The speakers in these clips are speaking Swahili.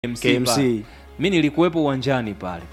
KMC, KMC. pale. mi nilikuwepo uwanjani pale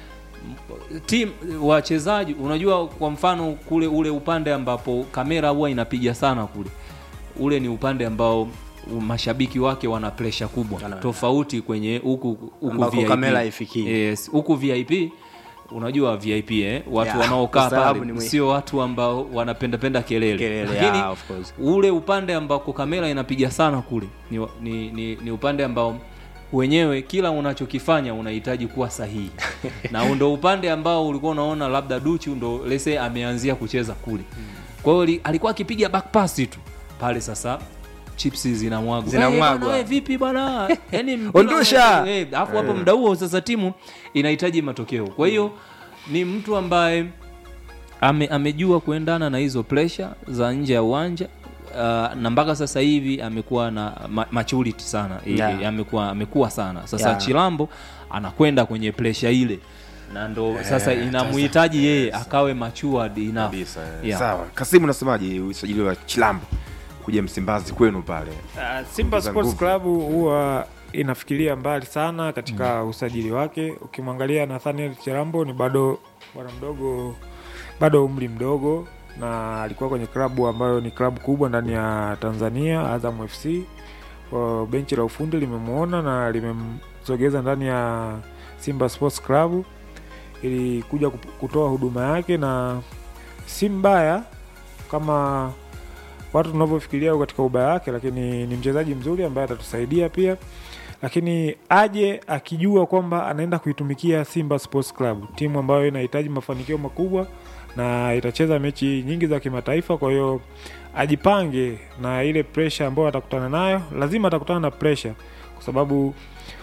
tim wachezaji unajua kwa mfano kule ule upande ambapo kamera huwa inapiga sana kule ule ni upande ambao mashabiki wake wana presha kubwa Wana- tofauti kwenye huku huku Ambako VIP. kamera haifikii. yes huku vip unajua vip eh? watu Yeah, wanaokaa ustaarabu pale ni mwi- sio watu ambao wanapendapenda kelele, Kelele, lakini yeah, of course. ule upande ambako kamera inapiga sana kule ni, wa- ni, ni, ni upande ambao wenyewe kila unachokifanya unahitaji kuwa sahihi na ndo upande ambao ulikuwa unaona labda duchu ndo lese ameanzia kucheza kule kwa hiyo li- alikuwa akipiga back pass tu pale sasa chipsi zinamwagwa Zinamwagwa. Eh, bwana, eh, vipi bwana yani mpira Ondosha! una- eh, alafu hapo muda huo sasa timu inahitaji matokeo kwa hiyo ni mtu ambaye ame, amejua kuendana na hizo pressure za nje ya uwanja uh, na mpaka sasa hivi amekuwa na ma maturity sana I- Yeah. i- amekuwa amekuwa sana sasa Yeah. Chilambo anakwenda kwenye pressure ile na ndo sasa inamhitaji yeye akawe matured enough kabisa eh. Yeah. sawa kasimu unasemaje usajili wa chilambo kuja msimbazi kwenu pale Uh, Simba Ongeza Sports nguvu. Club huwa inafikiria mbali sana katika usajili wake. Ukimwangalia Nathaniel Chirambo ni bado bwana mdogo, bado umri mdogo, na alikuwa kwenye klabu ambayo ni klabu kubwa ndani ya Tanzania, Azam FC. Kwa benchi la ufundi limemwona na limemsogeza ndani ya Simba Sports Club ili kuja kup- kutoa huduma yake, na si mbaya kama watu tunavyofikiria katika ubaya wake, lakini ni mchezaji mzuri ambaye atatusaidia pia, lakini aje akijua kwamba anaenda kuitumikia Simba Sports Club, timu ambayo inahitaji mafanikio makubwa na itacheza mechi nyingi za kimataifa. Kwa hiyo ajipange na ile pressure ambayo atakutana nayo, lazima atakutana na pressure kwa sababu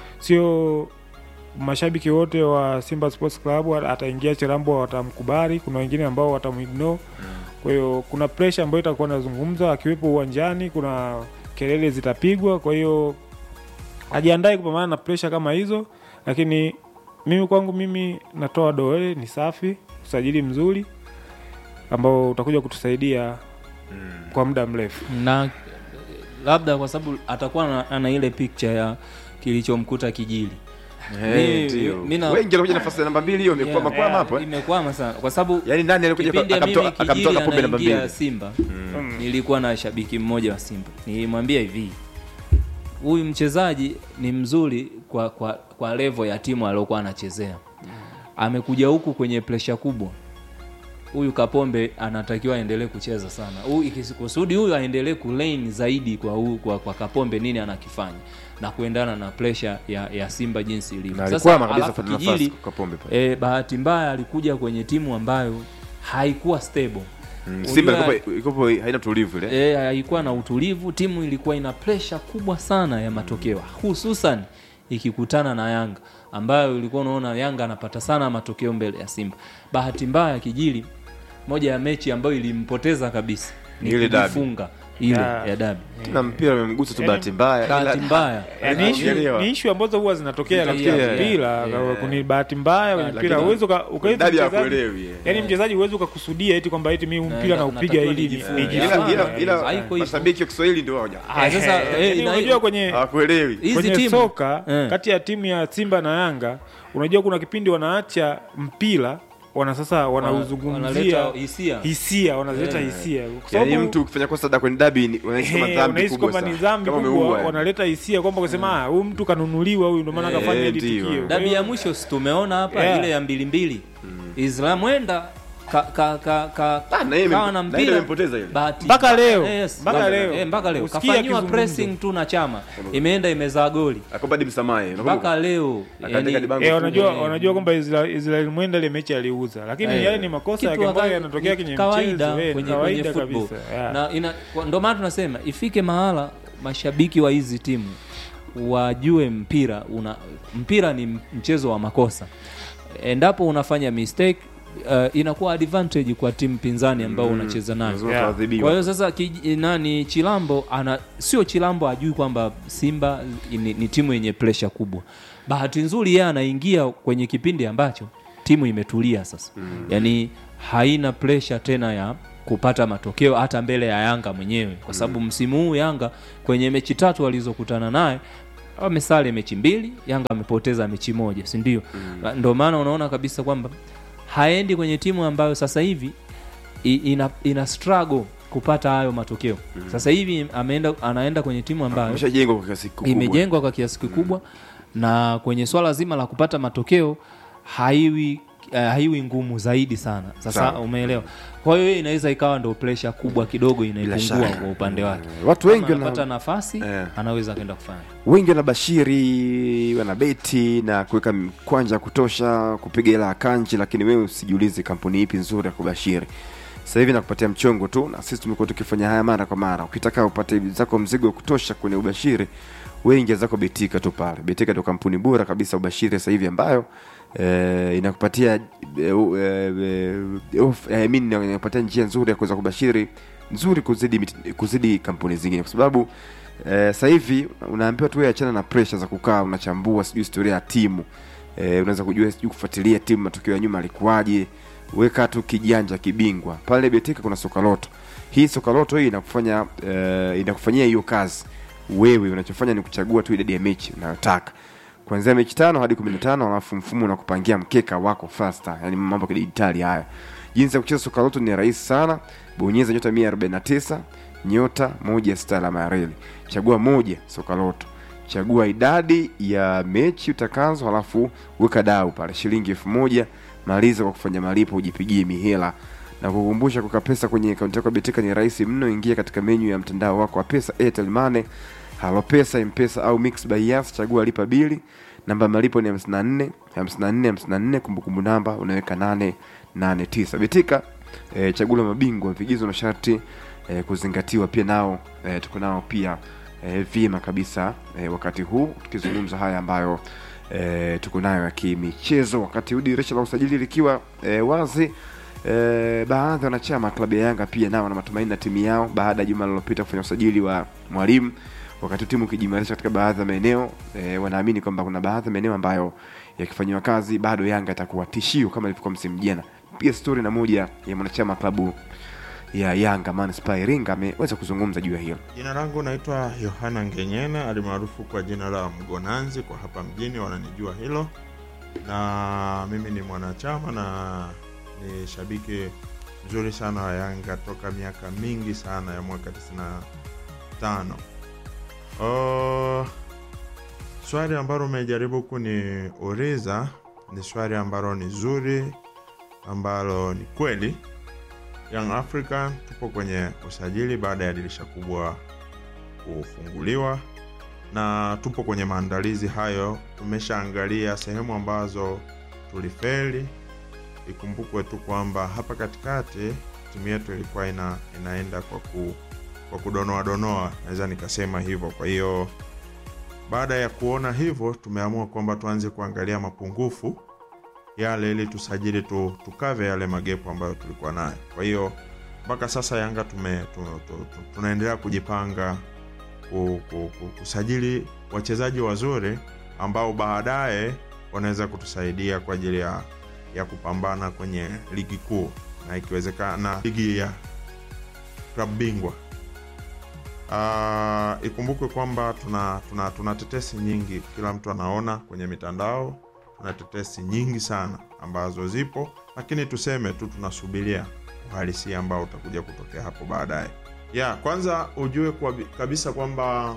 sio mashabiki wote wa Simba Sports Club ataingia Chirambo watamkubali. Kuna wengine ambao watamuignore. Kwa hiyo kuna pressure ambayo itakuwa inazungumza akiwepo uwanjani, kuna kelele zitapigwa. Kwa hiyo ajiandae kupambana na pressure kama hizo, lakini mimi kwangu mimi natoa doe ni safi, usajili mzuri ambao utakuja kutusaidia kwa muda mrefu. na eh, labda kwa sababu atakuwa na, ana ile picture ya kilichomkuta kijili Eh, Mi- ndio. mi na- wengi walikuja nafasi ya namba mbili hiyo imekwama kwama hapo eh. imekwama sana kwa sababu yaani nani alikuja kipindi ya akamtoa mimi kijili akamtoa kapombe namba anaingia mbili Simba nilikuwa na shabiki mmoja wa Simba nilimwambia hivi huyu mchezaji ni mzuri kwa kwa, kwa level ya timu aliyokuwa anachezea amekuja huku kwenye presha kubwa huyu Kapombe anatakiwa aendelee kucheza sana. Huyu ikikusudi huyu aendelee kulane zaidi kwa, huyu, kwa kwa Kapombe nini anakifanya na kuendana na pressure ya, ya Simba jinsi ilivyo. na Sasa alikwama kabisa alafu kupata Kijili nafasi kwa kapombe pale e, bahati mbaya alikuja kwenye timu ambayo haikuwa stable Mm, Unajua- Simba ilikuwa- ilikuwa haina tulivu ile e, haikuwa na utulivu. Timu ilikuwa ina presha kubwa sana ya matokeo, hususan ikikutana na Yanga ambayo ilikuwa unaona Yanga anapata sana matokeo mbele ya Simba. Bahati mbaya Kijili, moja ya mechi ambayo ilimpoteza kabisa ni Ile dabi. kujifunga ile Ya. ya dabi. tena mpira umemgusa tu Yaani- bahati mbaya Bahati ila- mbaya Yani issue- Unaelewa. ni ishu ambazo huwa zinatokea katika Yeah, yeah, mpira yeah. kuni bahati mbaya kwenye Lakini- mpira uwezo ukaweza Dabi hakuelewi, eh. yani mchezaji uwezi ukakusudia eti kwamba eti mimi huu mpira Na- naupiga natakiwa ili nijifunge. nijifunge. ila ila Yeah, ila haiko hivyo. mashabiki wa Kiswahili ndio hawaja Ah, sasa Yaani eh, na- unajua kwenye hawakuelewi hizi kwenye timu soka Eh. kati ya timu ya Simba na Yanga, unajua kuna kipindi wanaacha mpira wana sasa wanauzungumzia wanaleta hisia. hisia wanazileta hisia kwa yaani sababu mtu ukifanya kosa da kwenye dabi ni- unahisi kama Eh, dhambi unahisi kubwa kwamba ni sana dhambi kama kubwa, umeua yani. wanaleta hisia kwamba kusema "Ah, huyu mtu kanunuliwa huyu ndio maana Eh, kafanya hili ndio. tukio. Kwa dabi hiyo- ya mwisho si tumeona hapa Yeah. ile ya mbili mbili Islam wenda ka, ka, ka, ka, Ah, na yeye kawa imempo- na na mpira yeye imempoteza ile. bahati Mpaka leo, yes, mpaka mpaka leo. eh, mpaka leo Usikie kafanyiwa akizungumza. pressing tu na chama imeenda imezaa goli Akoba hadi msamaha mpaka leo Akaandika yani, dibango Eh, tu. wanajua Eh. wanajua kwamba Israel, Israel mwenda ile mechi aliuza, lakini Eh. yale ni makosa kitu yake ambayo waka- yanatokea kwenye kawaida mchezo, eh, ni kwenye, kawaida kwenye football kabisa. yeah. na ina, kwa- ndo maana tunasema ifike mahala mashabiki wa hizi timu wajue mpira una mpira ni mchezo wa makosa endapo unafanya mistake uh, inakuwa advantage kwa timu pinzani ambao unacheza nayo Lazima Yeah. tuadhibiwe. kwa hiyo sasa kij, nani Chilambo ana sio Chilambo ajui kwamba Simba ni, ni timu yenye presha kubwa. Bahati nzuri yeye anaingia kwenye kipindi ambacho timu imetulia sasa mm. yaani haina presha tena ya kupata matokeo hata mbele ya Yanga mwenyewe kwa sababu msimu huu Yanga kwenye mechi tatu alizokutana naye wamesale mechi mbili yanga amepoteza mechi moja si ndio mm. ndio maana unaona kabisa kwamba haendi kwenye timu ambayo sasa hivi i- ina, ina struggle kupata hayo matokeo mm. sasa hivi ameenda anaenda kwenye timu ambayo ameshajengwa kwa kiasi kikubwa imejengwa kwa kiasi kikubwa na kwenye swala zima la kupata matokeo haiwi uh, haiwi ngumu zaidi sana sasa Sawa. umeelewa kwa hiyo hiyo inaweza ikawa ndo pressure kubwa kidogo inaipungua shaka. kwa upande wake Eh, watu wengi Kama wana- anapata nafasi Eh. anaweza akaenda kufanya wengi wanabashiri wanabeti na kuweka kwanja ya kutosha kupiga hela ya kanji lakini wewe usijiulize kampuni ipi nzuri ya kubashiri sasa hivi nakupatia mchongo tu na sisi tumekuwa tukifanya haya mara kwa mara ukitaka upate zako mzigo wa kutosha kwenye ubashiri wengi zako betika tu pale betika ndo kampuni bora kabisa ubashiri sasa hivi ambayo eh, inakupatia eh, eh, eh, off- eh, I mean, inakupatia njia nzuri ya kuweza kubashiri nzuri kuzidi mit- kuzidi kampuni zingine kwa sababu Eh, sasa hivi unaambiwa tu wewe achana na pressure za kukaa unachambua sijui historia ya timu eh, unaweza kujua sijui kufuatilia timu matokeo ya nyuma alikuwaje weka tu kijanja kibingwa pale betika kuna sokaloto hii sokaloto hii inakufanya eh, inakufanyia hiyo kazi wewe unachofanya ni kuchagua tu idadi ya mechi unayotaka kuanzia mechi tano hadi kumi na tano alafu mfumo unakupangia mkeka wako faster yani mambo ya kidijitali haya jinsi ya kucheza sokaloto ni rahisi sana bonyeza nyota 149 nyota moja sita alama ya reli chagua moja sokaloto chagua idadi ya mechi utakazo halafu weka dau pale shilingi elfu moja maliza kwa kufanya malipo ujipigie mihela na kukumbusha kuweka pesa kwenye akaunti yako ya betika ni rahisi mno ingia katika menyu ya mtandao wako wa pesa airtel money halo pesa mpesa au mix by yas chagua lipa bili namba ya malipo ni 54 54 54 kumbukumbu namba unaweka 889 betika e, chaguo la mabingwa vigezo na sharti e, kuzingatiwa pia nao e, tuko nao pia e, vyema kabisa e, wakati huu tukizungumza haya ambayo e, tuko nayo ya kimichezo wakati huu dirisha la usajili likiwa e, wazi e, baadhi ya wanachama wa klabu ya yanga pia nao wana matumaini na timu yao baada ya juma lililopita kufanya usajili wa mwalimu wakati timu ikijimarisha katika baadhi ya maeneo e, wanaamini kwamba kuna baadhi ya maeneo ambayo yakifanyiwa kazi bado yanga itakuwa tishio kama ilivyokuwa msimu jana pia stori na moja ya mwanachama wa klabu ya yanga manispaa ya iringa ameweza kuzungumza juu ya hilo Jina langu naitwa Yohana Ngenyena alimaarufu kwa jina la Mgonanzi, kwa hapa mjini wananijua hilo, na mimi ni mwanachama na ni shabiki mzuri sana wa Yanga toka miaka mingi sana ya mwaka 95. Oh, swali ambalo umejaribu kuniuliza ni swali ambalo ni zuri, ambalo ni kweli Young African tupo kwenye usajili baada ya dirisha kubwa kufunguliwa na tupo kwenye maandalizi hayo. Tumeshaangalia sehemu ambazo tulifeli. Ikumbukwe tu kwamba hapa katikati timu yetu ilikuwa ina, inaenda kwa, ku, kwa kudonoa donoa, naweza nikasema hivyo. Kwa hiyo baada ya kuona hivyo, tumeamua kwamba tuanze kuangalia mapungufu yale ili tusajili tu, tukave yale magepu ambayo tulikuwa nayo. Kwa hiyo mpaka sasa Yanga tume, tu, tu, tu, tunaendelea kujipanga ku, ku, ku, kusajili wachezaji wazuri ambao baadaye wanaweza kutusaidia kwa ajili ya, ya kupambana kwenye ligi kuu na ikiwezekana ligi ya klabu bingwa. Uh, ikumbukwe kwamba tuna, tuna, tuna tetesi nyingi, kila mtu anaona kwenye mitandao tuna tetesi nyingi sana ambazo zipo, lakini tuseme tu tunasubiria uhalisia ambao utakuja kutokea hapo baadaye. Ya kwanza ujue kwa, kabisa kwamba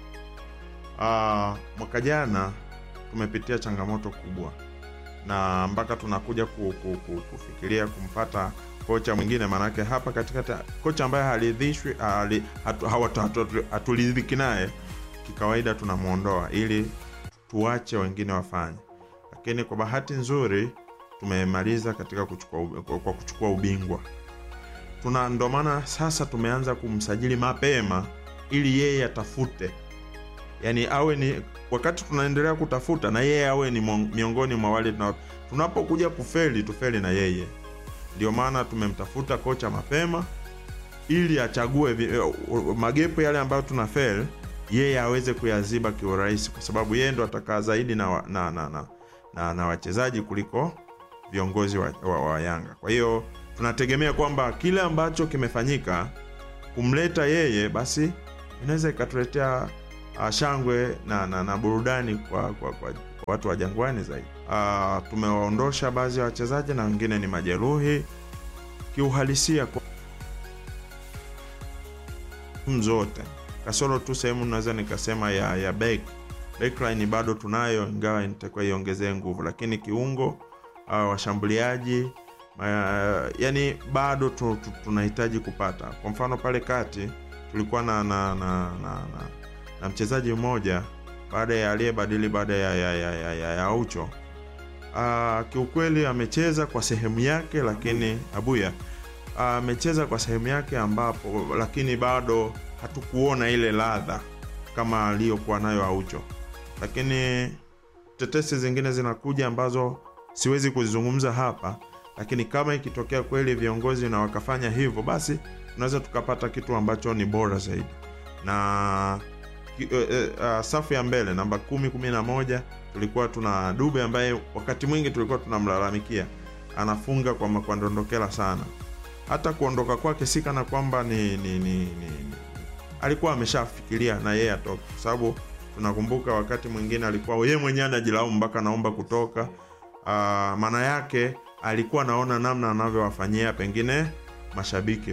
uh, mwaka jana tumepitia changamoto kubwa na mpaka tunakuja ku, ku, ku, kufikiria kumpata kocha mwingine, maanake hapa katikati kocha ambaye haridhishwi hali- hatu- hawatu- hatu- haturidhiki naye, kikawaida tunamwondoa ili tuwache wengine wafanye lakini kwa bahati nzuri tumemaliza katika kuchukua, ub- kwa kwa kuchukua ubingwa tuna ndo maana sasa tumeanza kumsajili mapema ili yeye atafute yani awe ni wakati tunaendelea kutafuta na yeye awe ni mon- miongoni mwa wale tuna- tunapokuja kufeli tufeli na yeye ndio maana tumemtafuta kocha mapema ili achague vi- eh, magepu yale ambayo tuna fail yeye aweze kuyaziba kiurahisi kwa sababu yeye ndo atakaa zaidi na, wa- na, na, na, na, na wachezaji kuliko viongozi wa, wa, wa Yanga. Kwa hiyo tunategemea kwamba kile ambacho kimefanyika kumleta yeye, basi inaweza ikatuletea uh, shangwe na, na, na burudani kwa, kwa, kwa, kwa watu wa Jangwani zaidi. Uh, tumewaondosha baadhi ya wachezaji na wengine ni majeruhi kiuhalisia kwa timu zote kasoro tu sehemu naweza nikasema ya, ya back backline bado tunayo, ingawa itakuwa iongezee nguvu, lakini kiungo uh, washambuliaji uh, yani bado tu, tu, tunahitaji kupata. Kwa mfano pale kati tulikuwa na na, na, na, na, na mchezaji mmoja baada ya aliyebadili baada ya, ya, ya, ya, ya, ya Aucho uh, kiukweli amecheza kwa sehemu yake, lakini Abuya amecheza kwa sehemu yake ambapo, lakini bado hatukuona ile ladha kama aliyokuwa nayo Aucho, lakini tetesi zingine zinakuja ambazo siwezi kuzizungumza hapa, lakini kama ikitokea kweli viongozi na wakafanya hivyo, basi tunaweza tukapata kitu ambacho ni bora zaidi na ki- eh, eh, ah, safu ya mbele namba kumi kumi na moja tulikuwa tuna Dube ambaye wakati mwingi tulikuwa tunamlalamikia anafunga kwa makwandondokela sana. Hata kuondoka kwake si kana kwamba ni, ni, ni, ni, ni alikuwa ameshafikiria na yeye atoke, kwa sababu tunakumbuka wakati mwingine alikuwa yeye mwenyewe anajilaumu mpaka naomba kutoka. Uh, maana yake alikuwa anaona namna anavyowafanyia pengine mashabiki